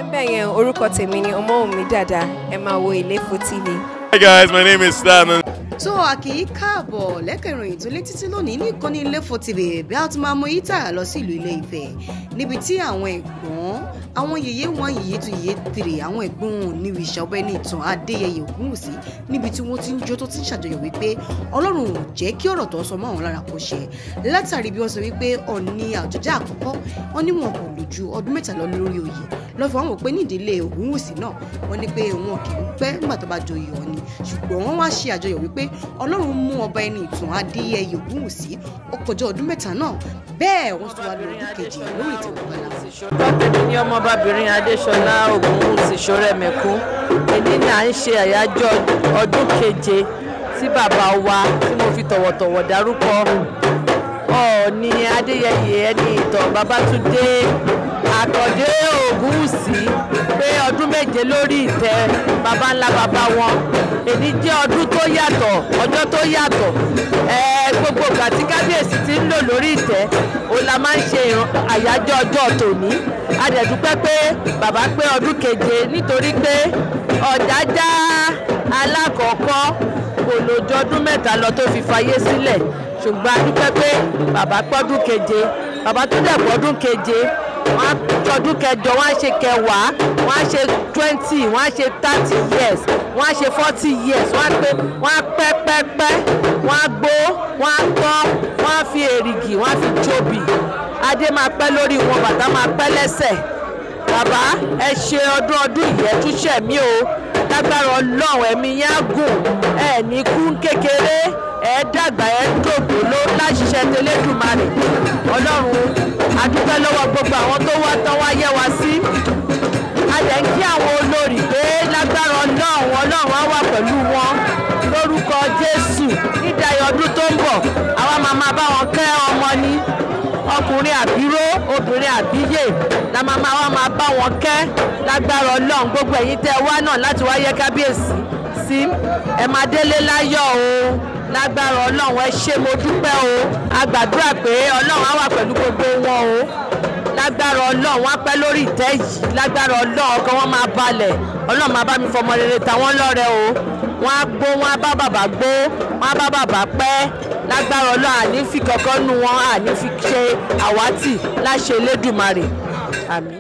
bẹ́ẹ̀ yẹn orúkọ tèmi ni ọmọwùnmí dàda ẹ máa wo ìléfò tv. Hi guys, my name is Stan. tó a kì í káàbọ̀ lẹ́kẹ̀ ìròyìn tó lé títí lónìí ní ìkànnì Ilefo TV bí a ti máa mú yí tààrà lọ sí ìlú Ilé Ifẹ̀ níbi tí àwọn ẹ̀gbọ́n àwọn yèyé wọn yèyé tó yèyé tèrè àwọn ẹ̀gbọ́n níbi ìṣàbẹ̀ ní ìtàn Adéyẹyè Ògúnwùsí níbi tí wọ́n ti ń jó tó ti ń ṣàjọyọ̀ wípé Ọlọ́run ò jẹ́ kí ọ̀rọ̀ tó ń sọ mọ́ àwọn lára kó ṣẹ látàrí bí wọ́n sọ wípé Ọọ̀ni àjọjá àkọ́kọ́ wọn ní wọn kò lò ju ọdún mẹ́ta lọ lórí oyè lọ́fọ̀ àwọn pé ní ìdílé Ògúnwùsí náà wọ́n ní pé wọn kì í pẹ́ nígbà tó bá joyè Ọọ̀ni ṣùgbọ́n wọ́n wá ṣe àjọyọ̀ wípé Ọlọ́run mú ọba ẹni ìtàn Adéyẹyè Ògúnwùsí ó kọjá ọdún mẹ́ta náà bẹ́ẹ̀ wọ́n tún wá lọ ọdún kejì lórí ìtàn ìgbàlá tọ́tẹ̀mí ní ọmọbabìnrin adéṣọlá ògúnwùsì ṣọ́rẹ́mẹ́kún èyí ni à ń ṣe àyájọ́ ọdún keje tí bàbá wa tí mo fi tọ̀wọ̀tọ̀wọ̀ dárúkọ ọ̀ọ́ni adéyẹyè ẹni ìtàn babátúndé àkàndé ògúnwùsì pé ọdún méje lórí ìtẹ́ baba ńlá baba wọn èyí jẹ́ ọdún tó yàtọ̀ ọjọ́ tó yàtọ̀ ẹ̀ẹ́ gbogbo ìgbà tí kábíyèsí ti ń lò lórí ìtẹ́ òun la máa ń ṣe ìran- àyájọ́ ọjọ́ tòní a dẹ̀ dúpẹ́ pé bàbá pé ọdún keje nítorí pé ọ̀jájá alákọ̀ọ́kọ́ kò lójú ọdún mẹ́ta lọ tó fi fayé sílẹ̀ ṣùgbọ́n a dúpẹ́ pé bàbá pọ́dún keje bàbá tó dẹ̀ pọ́dún keje wọ́n á tọdún kẹjọ wọ́n á ṣe kẹwàá wọ́n á ṣe twenty wọ́n á ṣe thirty years wọ́n á ṣe forty years wọ́n á pé wọ́n á pẹ́ pẹ́ pẹ́ wọ́n á gbó wọ́n á tọ́ wọ́n á fi èrìgì wọ́n á fi jóbi adé máa pẹ́ lórí wọn bàtà máa pẹ́ lẹ́sẹ̀ bàbá ẹ ṣe ọdún ọdún yìí ẹ tún ṣẹ̀ mí o lágbára ọlọ́run ẹ̀mí yẹn á gùn ẹ ní kú kékeré ẹ dàgbà ẹ dògbò ló láṣìṣẹ́ tẹlẹ́dùmarè ọlọ́run a dúpẹ́ lọ́wọ́ gbogbo àwọn tó wá tán wá yẹ wá sí a dẹ̀ ń kí àwọn olórí pé lágbára ọlọ́run ọlọ́run á wà pẹ̀lú wọn lórúkọ jésù nídàáyọ̀ ọdún tó ń bọ̀ àwa máa máa bá wọn kẹ́ ọmọ ní ọkùnrin àbíró obìnrin àbíyè la máa máa wá máa bá wọn kẹ́ lágbára ọlọ́run gbogbo ẹ̀yin tẹ́ ẹ wá náà láti wá yẹ kábíyèsí sí ẹ máa délé láyọ̀ o lágbára ọlọ́run ẹ ṣé mo dúpẹ́ o a gbàdúrà pé ọlọ́run á wà pẹ̀lú gbogbo wọn o lágbára ọlọ́run wọn á pẹ́ lórí ìtẹ́ yìí lágbára ọlọ́run ọkàn wọn máa balẹ̀ ọlọ́run máa bá mi fọmọ rere tàwọn lọ́rẹ o wọn á gbó wọn á bá bàbá gbó wọn á bá bàbá pẹ́ lágbára ọlọ́run àní fi kankan nu wọn àní fi ṣe àwátì láṣẹ elédùmarè àmín.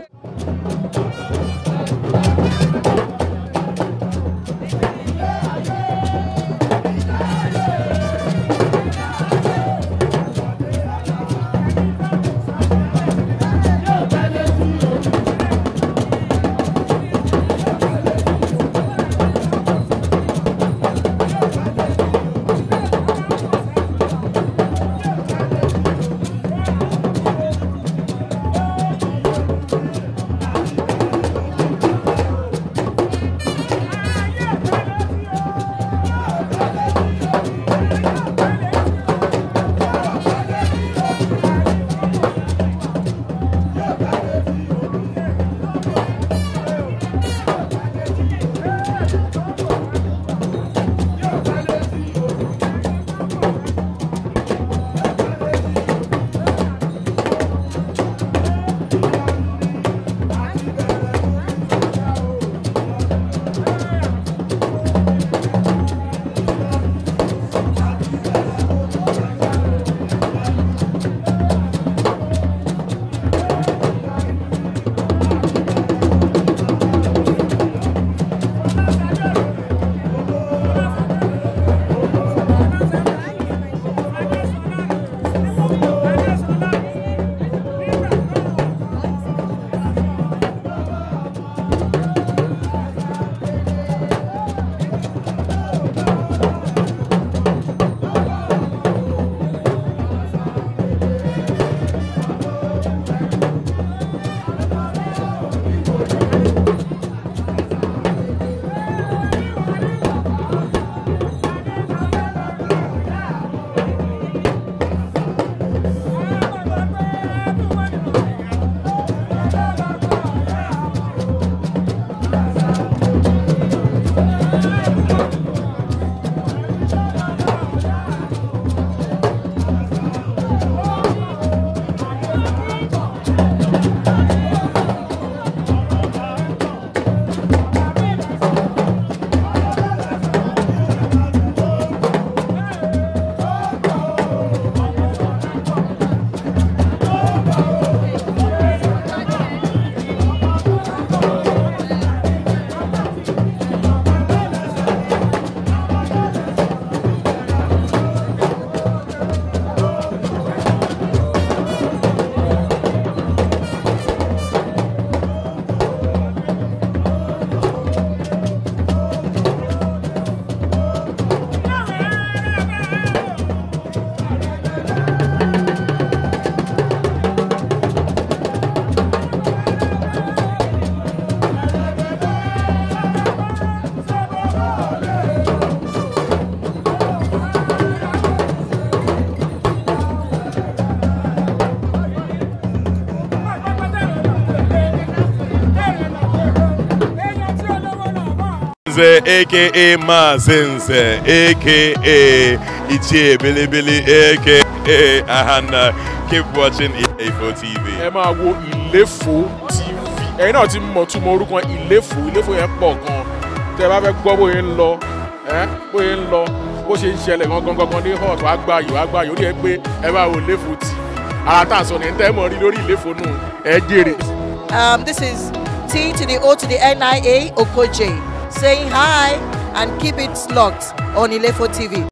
Nze, aka Mazinze, aka Ichie Bilibili, aka Ahana. Keep watching Ilefo TV. ẹ máa wo ìléfò tv ẹ̀yin náà ti mọ̀ túmọ̀ orúkọ ìléfò ìléfò yẹn pọ̀ gan tẹ́ ẹ bá fẹ́ gbọ́ bóyá ń lọ ẹ́ bóyá ń lọ bó ṣe ń ṣẹlẹ̀ gangan gangan ní hot wàá gbà yìí wàá gbà yìí ó rí ẹ pé ẹ bá wo ìléfò tv ara tá à ń sọ ní ẹ̀ ń tẹ́ mọ̀ rí lórí ìléfò nù ẹ jèrè. Um, this is T to the O to the NIA Okoje saying hi and keep it locked on Ilefo TV.